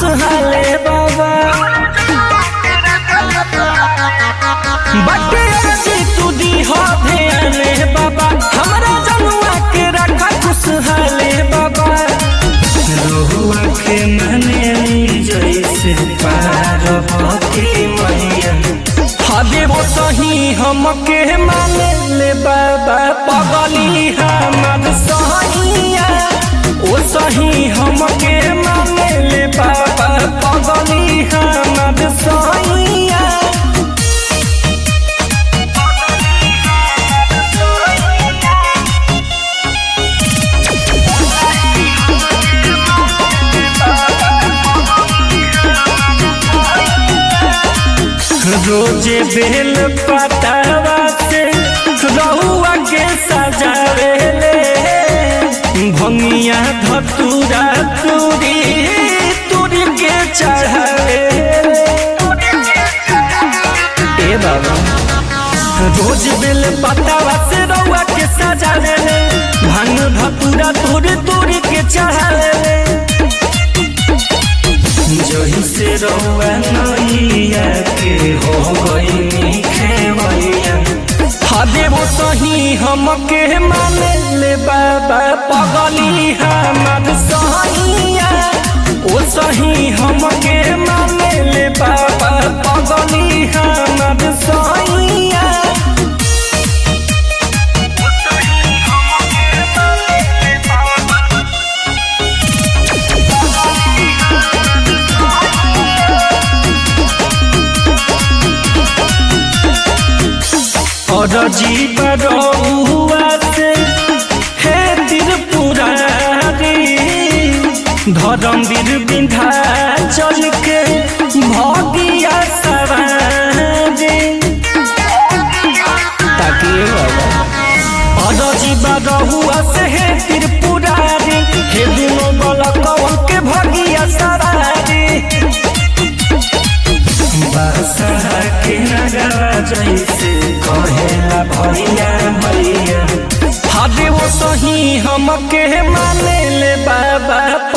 खुशहाले बाबा बटे अर्जी तू दी हो ध्याने बाबा हमरा जनुआ के रखा खुशहाले बाबा रोहुआ के मने जैसे पार्वती मैया हबे वो सही हमके माने ले बाबा पगली हमर सहिया ओ सही हमके माने ले बाबा पगली हमर सहिया रोजे बेल पतावा से रहुआ के सजावे ले भंगिया धतूरा तूरी तूरी के चढ़ावे ए बाबा रोज बेल पतावा से रहुआ के सजावे ले भांग धतूरा तूरी तूरी के चढ़ावे ले जही से रउआ नैया के हो गई खेवैया हदे वो सही हमके माने ले बाबा पगली हमर सहिया ओ सही हमके माने ले बाबा पगली हमर सहिया और जीवन रहुआ से हे त्रिपुरारी धर्मवीर बिंधा चल के भगिया सवारी ताकि और जीवन रहुआ से हे त्रिपुरारी हे दिनों बलकवन के भगिया सवारी बादशाह के नगरा जैसे कहेला भैया भैया हदे वो सही हमके माने ले बाबा